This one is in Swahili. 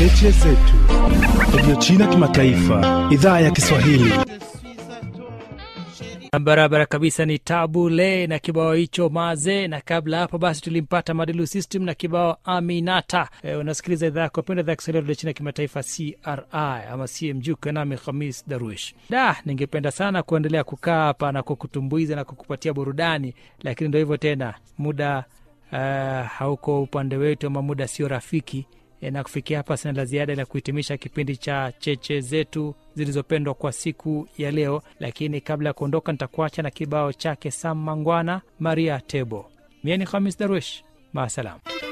cheche zetu, redio China kimataifa, idhaa ya Kiswahili. barabara kabisa ni tabule na kibao hicho maze na kabla hapo basi tulimpata madilu system na kibao aminata e, unasikiliza idhaa yako penda idhaa ya kiswahili redio china kimataifa cri ama cmg ukiwa hamis daruish da ningependa sana kuendelea kukaa hapa na kukutumbuiza na kukupatia burudani lakini ndo hivyo tena muda uh, hauko upande wetu ama muda sio rafiki E, na kufikia hapa sina la ziada la kuhitimisha kipindi cha cheche zetu zilizopendwa kwa siku ya leo lakini kabla ya kuondoka nitakuacha na kibao chake sam mangwana maria tebo mie ni hamis darwish maasalam